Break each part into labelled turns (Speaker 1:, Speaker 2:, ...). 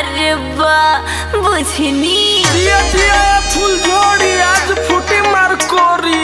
Speaker 1: प्यार बा बुझनी
Speaker 2: दिया दिया फूल जोड़ी आज फूटी मार कोरी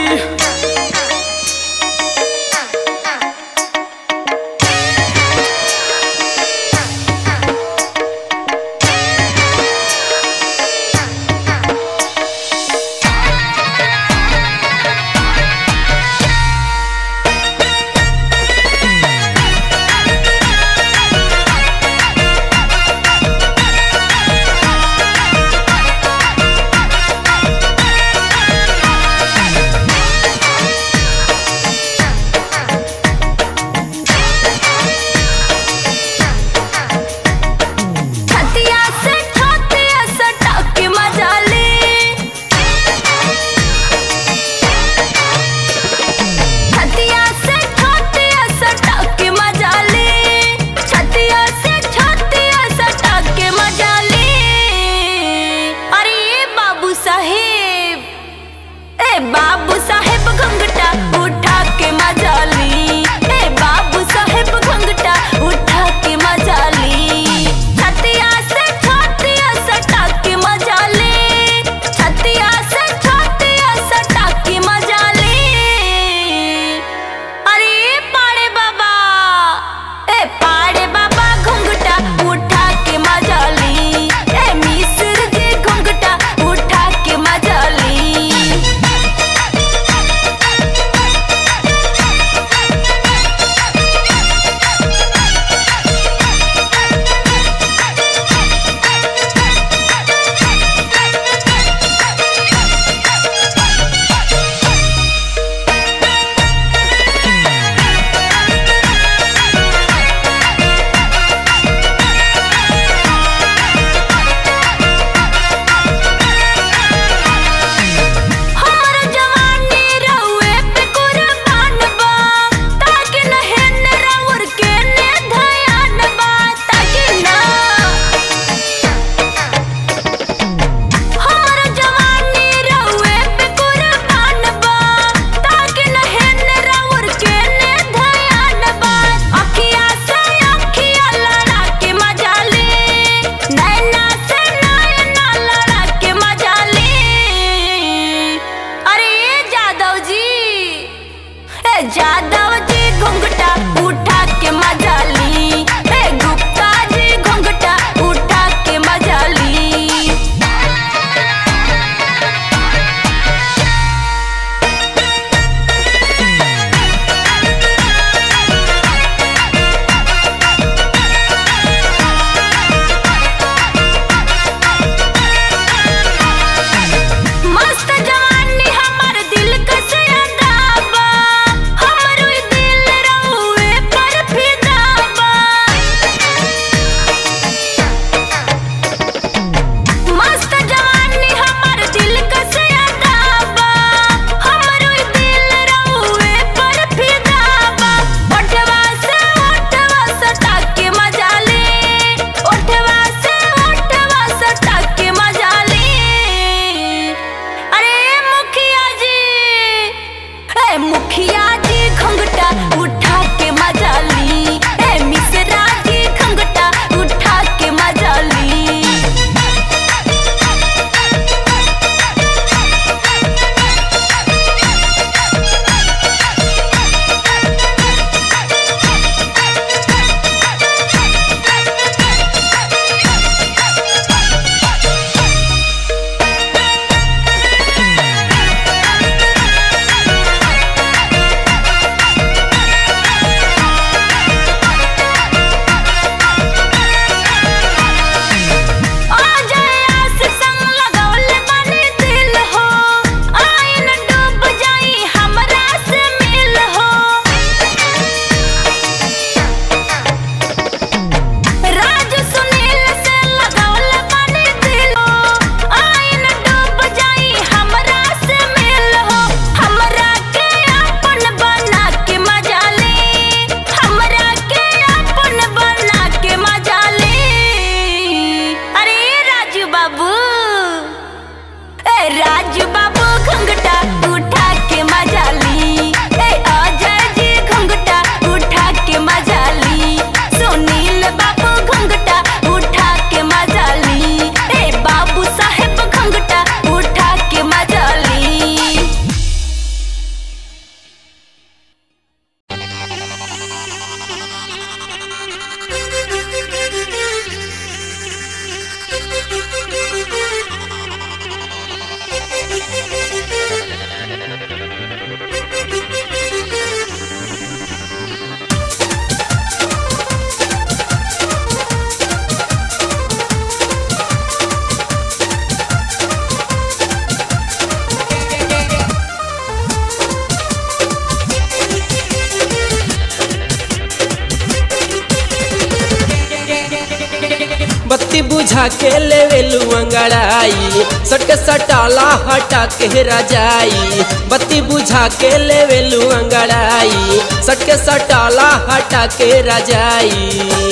Speaker 3: बुझा के लेवेलू अंगड़ाई सट सटाला हटा के रजाई बत्ती बुझा के लेवेलू अंगड़ाई सट के सटाला हटा के रजाई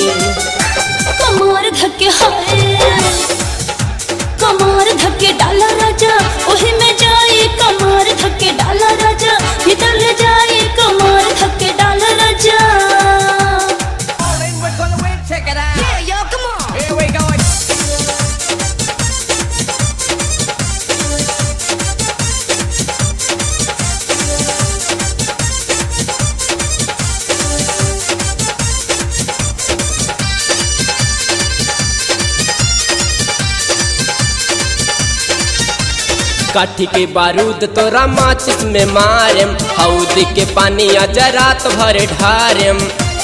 Speaker 1: कमर धके हाय कमर धके डाला राजा ओही में जाए कमर धके डाला राजा भीतर ले जाए कमर धके डाला राजा
Speaker 3: काठी के बारूद तोरा माचिस में मारेम हौदी के पानी अजा रात भर ढारेम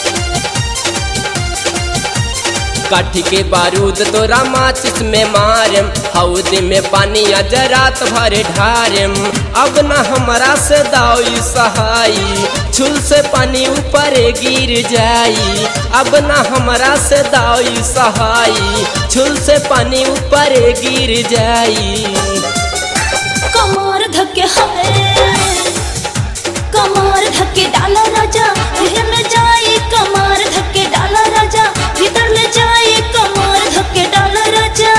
Speaker 3: काठी के बारूद तोरा माचिस में मारेम हौदी में पानी अजा रात भर ढारेम अब न हमरा से दाई सहाई छुल से पानी ऊपर गिर जाई अब न हमरा से दाई सहाई छुल से पानी ऊपर गिर जाई
Speaker 1: कमर धके हाय कमर धके डाला राजा ओही में जाए कमर धके डाला राजा भीतर ले जाए कमर धके डाला राजा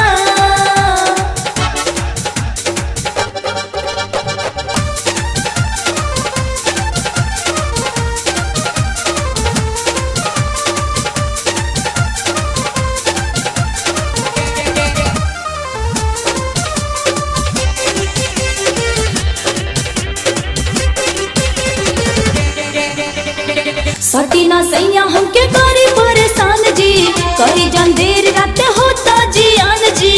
Speaker 1: सटीना सैया हमके करी परेशान जी करी जन देर रात होता जियान जी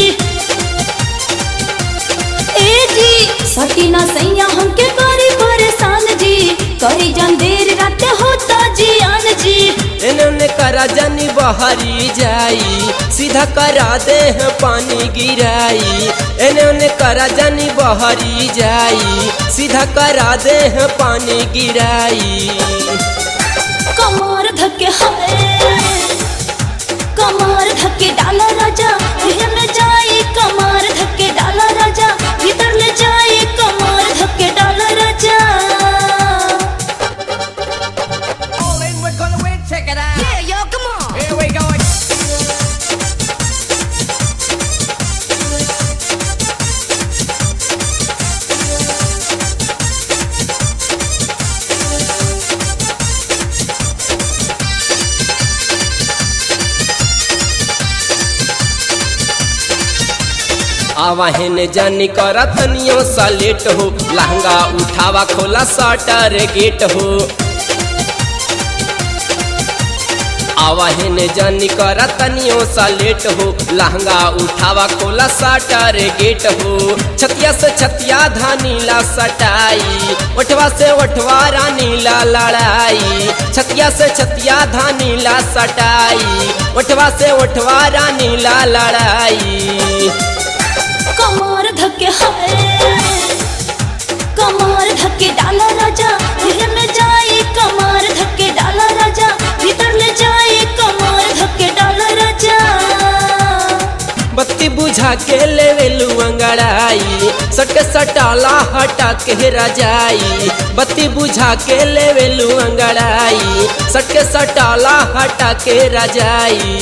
Speaker 1: ए जी सटीना सैया हमके करी परेशान जी करी जन देर रात होता जियान जी
Speaker 3: इन्होंने करा जानी बहरी जाई सीधा करा दे हैं पानी गिराई इन्होंने करा जानी बहरी जाई सीधा करा दे हैं पानी गिराई
Speaker 1: कमर धके हाय कमर धके डाला राजा ओही में जाए कमर धके डाला राजा भीतर ले जाए कमर धके डाला राजा
Speaker 3: आवाहन जानी करा तनियो सा लेट हो लहंगा उठावा खोला सटर गेट हो आवाहन जानी करा तनियो सा लेट हो लहंगा उठावा खोला सटर गेट हो छतिया से छतिया धानीला सटाई ओठवा से ओठवा रानीला लड़ाई छतिया से छतिया धानीला सटाई ओठवा से ओठवा रानीला लड़ाई
Speaker 1: कमर धके हाय कमर धके डाला राजा ओही में जाए कमर धके डाला राजा भीतर ले जाए कमर धके डाला राजा
Speaker 3: बत्ती बुझा के लेवेलू अंगड़ाई सट सटाला हटा के रजाई बत्ती बुझा के लेवेलू अंगड़ाई सट सटाला हटा के रजाई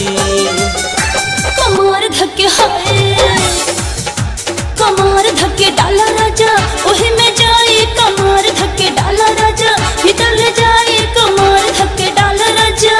Speaker 1: कमर धके हाय कमर धके डाला राजा ओही में जाए कमर धके डाला राजा भीतर ले जाए कमर धके डाला राजा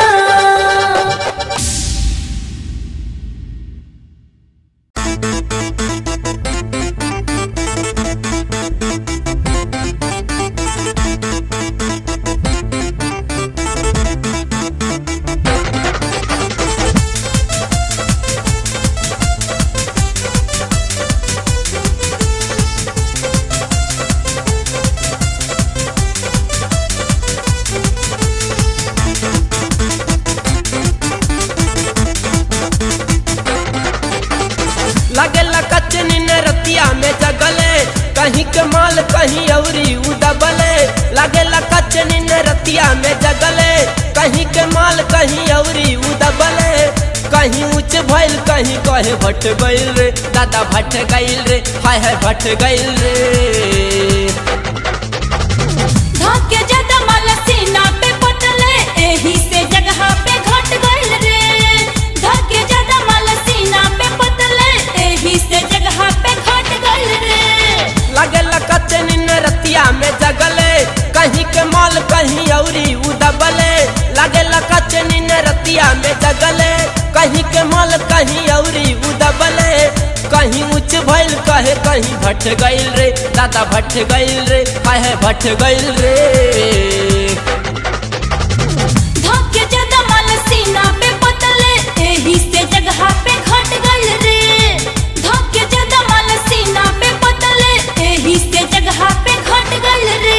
Speaker 3: लगेला कचनी ने रतिया में जगले कहीं के माल कहीं औरी उदबले लगेला कचनी ने रतिया में जगले कहीं के माल कहीं औरी उदबले कहीं ऊंच भइल कहीं कहे भट गइल रे दादा भट गइल रे हाय हाय भट गइल रे
Speaker 1: धके ज्यादा माल सीना पे पटले एही से जगह पे घट गइल रे धके ज्यादा माल सीना पे पटले एही से जगह पे घट गइल रे
Speaker 3: लगल कच्चे निन रतिया में जगले कहीं के माल कहीं औरी उदबले लगल कच्चे निन रतिया में जगले कहीं के माल कहीं औरी उदबले कहीं उच्च भइल कहे कहीं भट गइल रे दादा भट गइल रे हाय हाय भट गइल रे
Speaker 1: धके ज्यादा माल सीना पे पटले एही से जगह पे घट गइल रे धके ज्यादा माल सीना पे पटले एही से जगह पे घट गइल रे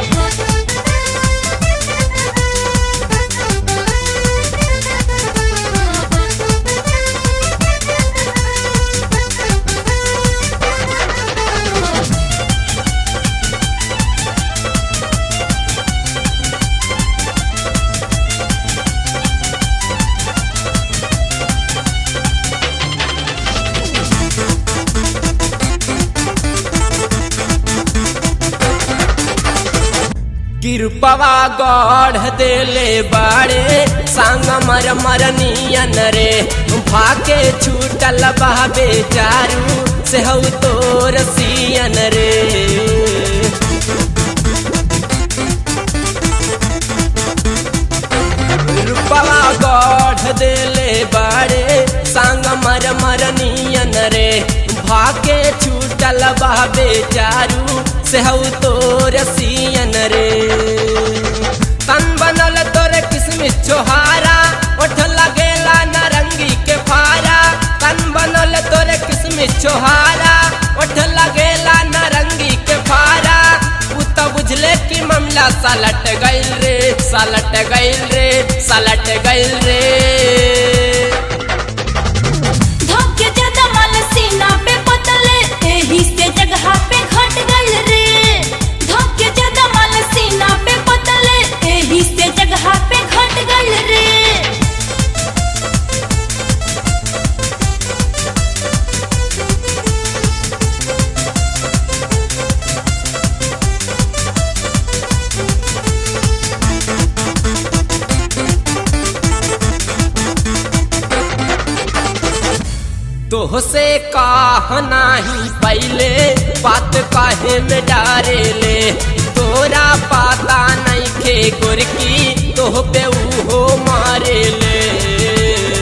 Speaker 3: कृपवा गढ़ देले बाड़े सांग मर मरनियन रे भाके छूटल बा बेचारू से हौ तोर सियन रे रूपवा गढ़ देले बाड़े सांग मर मरनियन रे भाके छूटल बा बेचारू से हौ तोर सियन रे तन बनल तोरे किस्मिस छोहारा ओठ लगेला नारंगी के फारा तन बनल तोरे किस्मिस छोहारा ओठ लगेला नारंगी के फारा उ त बुझले कि मामला सलट गइल रे सलट गइल रे सलट गइल रे
Speaker 1: धके ज्यादा माल सीना पे पतले एही से जगह पे घट गइल रे धके ज्यादा माल सीना पे पतले एही से जगह पे घट गइल रे
Speaker 3: तोह से काह नाही पहले बात काहे में डारे ले तोरा पाता नहीं खे गुरकी तोह पे उहो मारे ले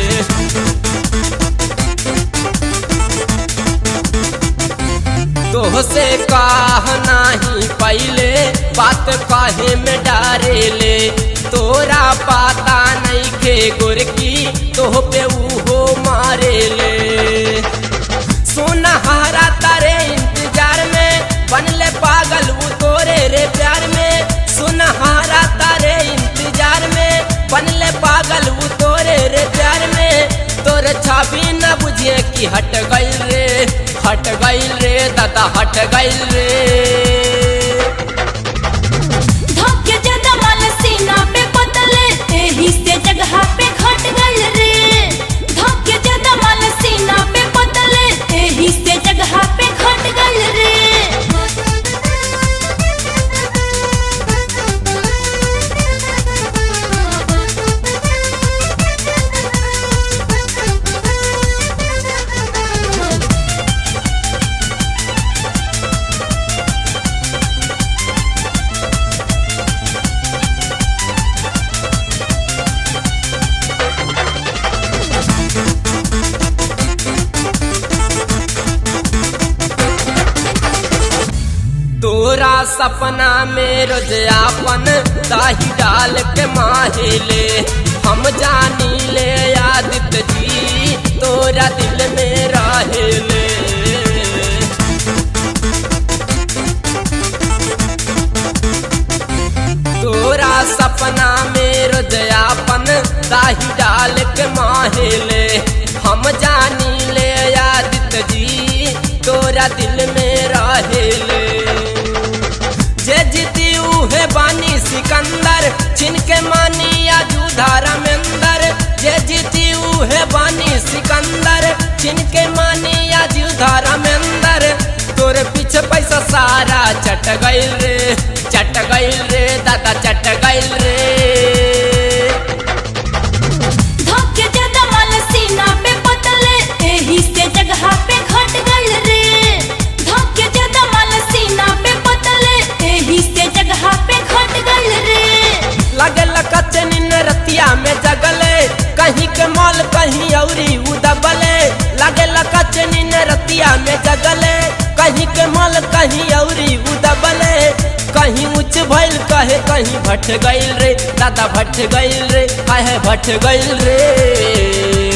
Speaker 3: तोह से काह नाही पहले बात काहे में डारे ले तोरा पाता नहीं खे गुरकी तोह पे उहो मारे ले सोनहारा तारे इंतजार में बनले पागल वो तोरे रे प्यार में सुनहारा तारे इंतजार में बनले पागल वो तोरे रे प्यार में तोरे छवि न बुझिए कि हट गइल रे हट गइल रे दादा हट गइल रे
Speaker 1: धके ज्यादा माल सीना पे पतले एही से जगह पे घट गइल रे धके ज्यादा माल सीना पे पतले एही से जगह पे घट गइल रे
Speaker 3: तोरा सपना में रोज आपन दाही डाल के माहेले हम जानी ले आदित्य जी तोरा दिल में रहेले तोरा सपना में रोज आपन दाही डाल के माहेले हम जानी ले आदित्य जी तोरा दिल में रहेले जे जीती उहे बानी सिकंदर छिन के मानी या जूधारा में अंदर जे जीती उहे बानी सिकंदर छिन के मानी आज धर्मेंद्र तोरे पीछे पैसा सारा चट गइल रे चट गइल रे दादा चट गइल रे
Speaker 1: धोखे ज्यादा माल सीना पे पतले एही से जगह पे घट गइल रे धोखे ज्यादा माल सीना पे पतले एही से जगह पे घट गइल रे
Speaker 3: लगल कचन रतिया में जगले कहीं के मॉल कहीं औरी उदबले लगल कचन रतिया में जगले कहीं के मॉल कहीं औरी उदबले कहीं ऊंच भइल कहे कहीं भट गइल रे दादा भट गइल रे आहे भट गइल रे